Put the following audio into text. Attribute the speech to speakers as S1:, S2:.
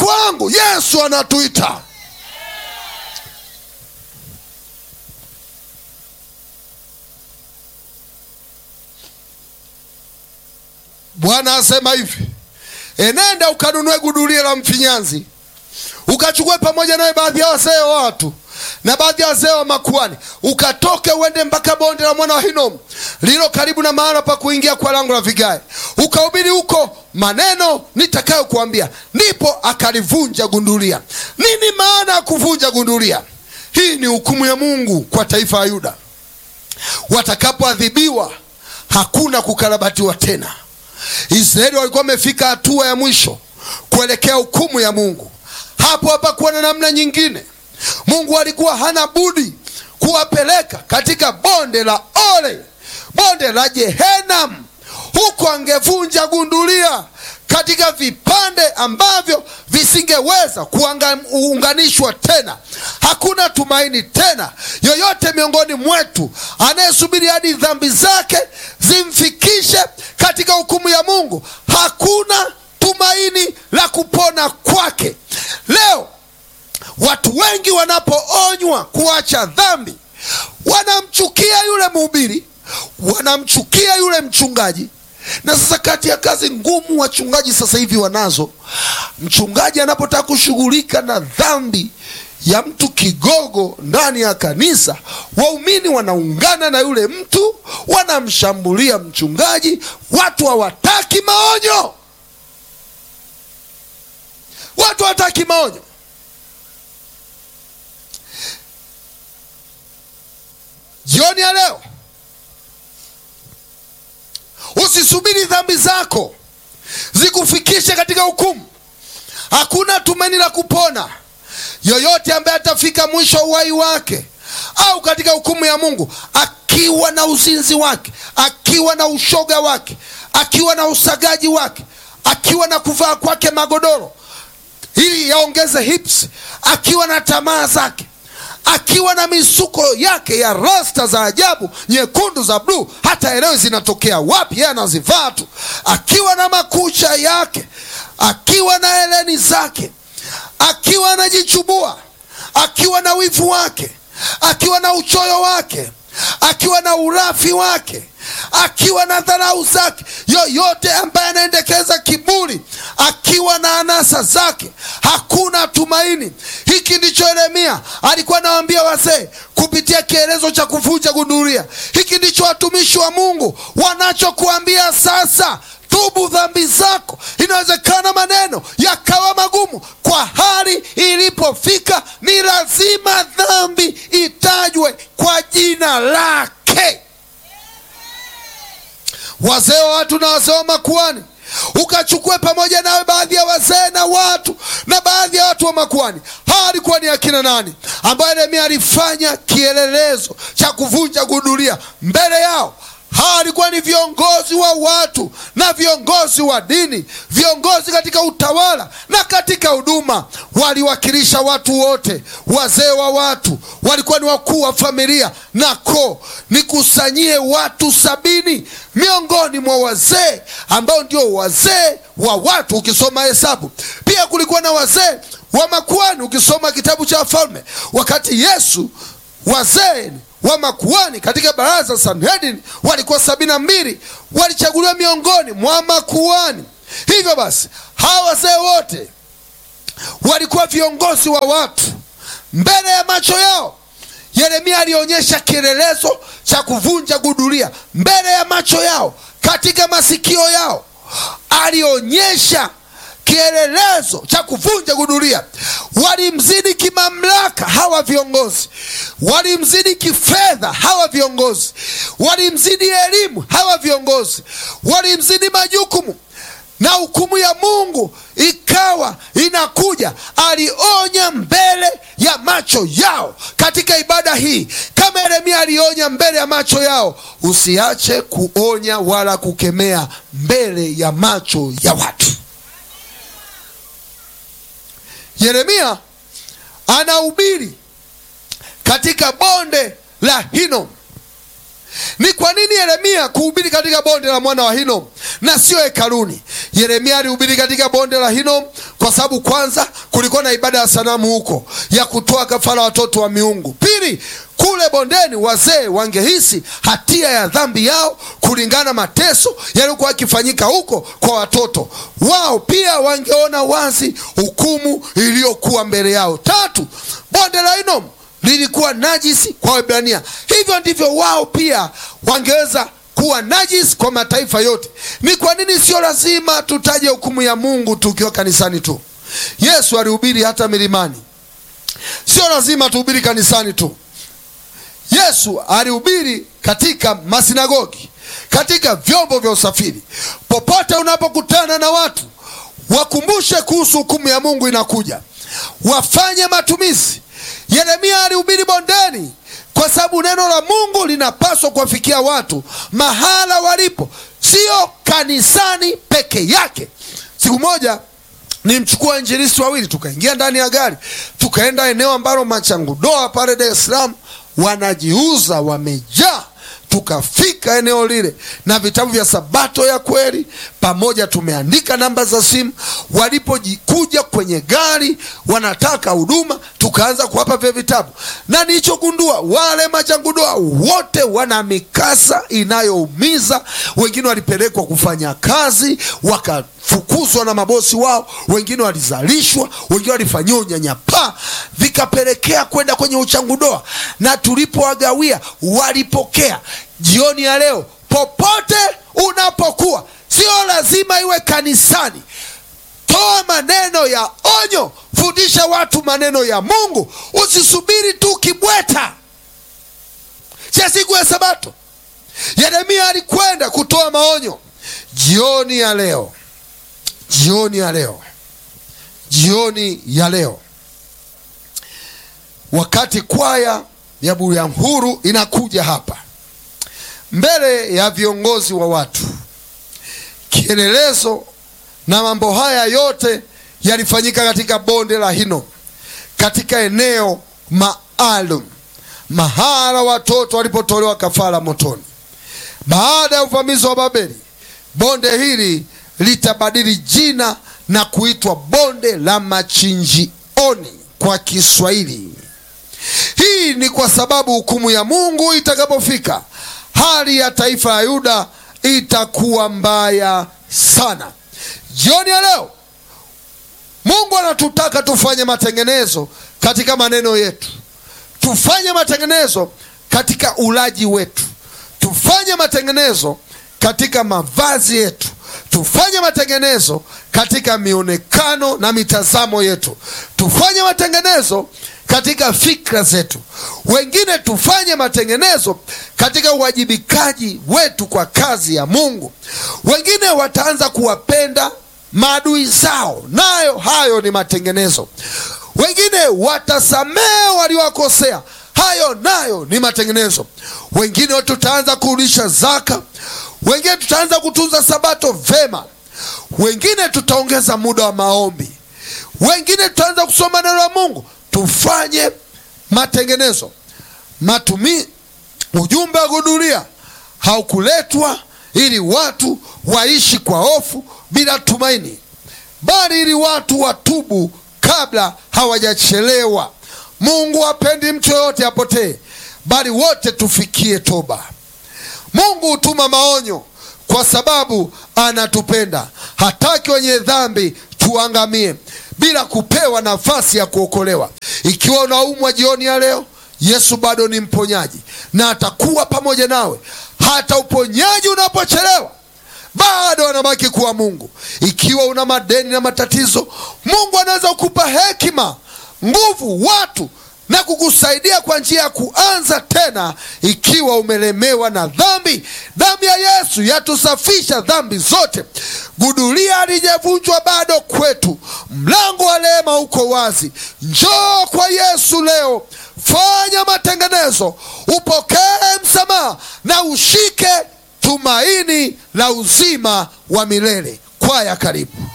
S1: wangu yesu anatuita bwana asema hivi enenda ukanunue gudulia la mfinyanzi ukachukue pamoja nawe baadhi ya wazee wa watu na baadhi ya wazee wa makuani ukatoke uende mpaka bonde la mwana wa hinomu lililo karibu na mahala pa kuingia kwa lango la vigae ukahubiri huko maneno nitakayokuambia ndipo akalivunja gundulia nini maana ya kuvunja gundulia hii ni hukumu ya mungu kwa taifa la yuda watakapoadhibiwa hakuna kukarabatiwa tena israeli walikuwa wamefika hatua ya mwisho kuelekea hukumu ya mungu hapo hapakuwa na namna nyingine mungu alikuwa hana budi kuwapeleka katika bonde la ole bonde la jehenam huko angevunja gundulia katika vipande ambavyo visingeweza kuunganishwa tena hakuna tumaini tena yoyote miongoni mwetu anayesubiri hadi dhambi zake zimfikishe katika hukumu ya mungu hakuna tumaini la kupona kwake leo watu wengi wanapoonywa kuacha dhambi wanamchukia yule mhubiri wanamchukia yule mchungaji na sasa kati ya kazi ngumu wachungaji sasa hivi wanazo mchungaji anapotaka kushughulika na dhambi ya mtu kigogo ndani ya kanisa waumini wanaungana na yule mtu wanamshambulia mchungaji watu hawataki maonyo watu hawataki maonyo jioni ya leo usisubiri dhambi zako zikufikishe katika hukumu hakuna tumaini la kupona yoyote ambaye atafika mwisho wa uhai wake au katika hukumu ya mungu akiwa na uzinzi wake akiwa na ushoga wake akiwa na usagaji wake akiwa na kuvaa kwake magodoro ili yaongeze hips akiwa na tamaa zake akiwa na misuko yake ya rasta za ajabu nyekundu za bluu hata elewe zinatokea wapi yeye anazivaa tu akiwa na makucha yake akiwa na heleni zake akiwa anajichubua akiwa na wivu wake akiwa na uchoyo wake akiwa na urafi wake akiwa na dharau zake yoyote ambaye anaendekeza kiburi akiwa na anasa zake hakuna tumaini hiki ndicho yeremia alikuwa anawaambia wazee kupitia kielezo cha kuvunja gunduria hiki ndicho watumishi wa mungu wanachokuambia sasa tubu dhambi zako inawezekana maneno yakawa magumu kwa hali ilipofika ni lazima dhambi itajwe kwa jina lake wazee wa watu na wazee wa makuani ukachukue pamoja nawe baadhi ya wazee na watu na baadhi ya watu wa makuani hawa walikuwa ni akina nani ambayo yeremia alifanya kielelezo cha kuvunja gudulia mbele yao hawa walikuwa ni viongozi wa watu na viongozi wa dini viongozi katika utawala na katika huduma waliwakilisha watu wote wazee wa watu walikuwa ni wakuu wa familia na koo nikusanyie watu sabini miongoni mwa wazee ambao ndio wazee wa watu ukisoma hesabu pia kulikuwa na wazee wa makuani ukisoma kitabu cha wafalme wakati yesu wazee wa makuani katika baraza sanhedrin walikuwa sabini na mbili walichaguliwa miongoni mwa makuani hivyo basi hawa wazee wote walikuwa viongozi wa watu mbele ya macho yao yeremia alionyesha kielelezo cha kuvunja gudulia mbele ya macho yao katika masikio yao alionyesha kielelezo cha kuvunja gudulia walimzidi kimamlaka hawa viongozi walimzidi kifedha hawa viongozi walimzidi elimu hawa viongozi walimzidi majukumu na hukumu ya mungu ikawa inakuja alionya mbele ya macho yao katika ibada hii kama yeremia alionya mbele ya macho yao usiache kuonya wala kukemea mbele ya macho ya watu yeremia anahubiri katika bonde la hinom ni kwa nini yeremia kuhubiri katika bonde la mwana wa hinom na sio hekaluni Yeremia alihubiri katika bonde la Hinomu kwa sababu kwanza kulikuwa na ibada ya sanamu huko ya kutoa kafara watoto wa miungu. Pili, kule bondeni wazee wangehisi hatia ya dhambi yao kulingana mateso yaliyokuwa yakifanyika huko kwa watoto wao. Pia wangeona wazi hukumu iliyokuwa mbele yao. Tatu, bonde la Hinomu lilikuwa najisi kwa Waebrania, hivyo ndivyo wao pia wangeweza kuwa najisi kwa mataifa yote. Ni kwa nini sio lazima tutaje hukumu ya Mungu tukiwa kanisani tu? Yesu alihubiri hata milimani, sio lazima tuhubiri kanisani tu. Yesu alihubiri katika masinagogi, katika vyombo vya usafiri. Popote unapokutana na watu, wakumbushe kuhusu hukumu ya Mungu inakuja, wafanye matumizi. Yeremia alihubiri bondeni kwa sababu neno la Mungu linapaswa kuwafikia watu mahala walipo, sio kanisani peke yake. Siku moja nimchukua injilisti wawili, tukaingia ndani ya gari, tukaenda eneo ambalo machangudoa pale Dar es Salaam wanajiuza wamejaa. Tukafika eneo lile na vitabu vya Sabato ya kweli pamoja, tumeandika namba za simu. Walipojikuja kwenye gari wanataka huduma, tukaanza kuwapa vya vitabu, na nilichogundua wale machangudoa wote wana mikasa inayoumiza. Wengine walipelekwa kufanya kazi wakafukuzwa na mabosi wao, wengine walizalishwa, wengine walifanyiwa unyanyapaa, vikapelekea kwenda kwenye uchangudoa, na tulipowagawia walipokea. Jioni ya leo, popote unapokuwa, sio lazima iwe kanisani. Toa maneno ya onyo, fundisha watu maneno ya Mungu. Usisubiri tu kibweta cha siku ya Sabato. Yeremia alikwenda kutoa maonyo. Jioni ya leo, jioni ya leo, jioni ya leo, wakati kwaya ya Bulyanhuru inakuja hapa mbele ya viongozi wa watu, kielelezo na mambo haya yote yalifanyika katika bonde la Hinomu, katika eneo maalum, mahala watoto walipotolewa kafara motoni. Baada ya uvamizi wa Babeli, bonde hili litabadili jina na kuitwa bonde la machinjioni kwa Kiswahili. Hii ni kwa sababu hukumu ya Mungu itakapofika, hali ya taifa la Yuda itakuwa mbaya sana. Jioni ya leo Mungu anatutaka tufanye matengenezo katika maneno yetu, tufanye matengenezo katika ulaji wetu, tufanye matengenezo katika mavazi yetu, tufanye matengenezo katika mionekano na mitazamo yetu, tufanye matengenezo katika fikra zetu. Wengine tufanye matengenezo katika uwajibikaji wetu kwa kazi ya Mungu. Wengine wataanza kuwapenda maadui zao, nayo hayo ni matengenezo. Wengine watasamehe waliowakosea, hayo nayo ni matengenezo. Wengine tutaanza kurudisha zaka, wengine tutaanza kutunza sabato vema, wengine tutaongeza muda wa maombi, wengine tutaanza kusoma neno la Mungu. Tufanye matengenezo. Matumi, ujumbe wa kuhudhuria haukuletwa ili watu waishi kwa hofu bila tumaini, bali ili watu watubu kabla hawajachelewa. Mungu hapendi mtu yoyote apotee, bali wote tufikie toba. Mungu hutuma maonyo kwa sababu anatupenda. Hataki wenye dhambi tuangamie bila kupewa nafasi ya kuokolewa. Ikiwa unaumwa jioni ya leo, Yesu bado ni mponyaji na atakuwa pamoja nawe hata uponyaji unapochelewa bado anabaki kuwa Mungu. Ikiwa una madeni na matatizo, Mungu anaweza kukupa hekima, nguvu, watu na kukusaidia kwa njia ya kuanza tena. Ikiwa umelemewa na dhambi, damu ya Yesu yatusafisha dhambi zote. Gudulia halijavunjwa bado kwetu, mlango wa rehema uko wazi. Njoo kwa Yesu leo, fanya matengenezo, upokee msamaha na ushike tumaini la uzima wa milele. Kwaya, karibu.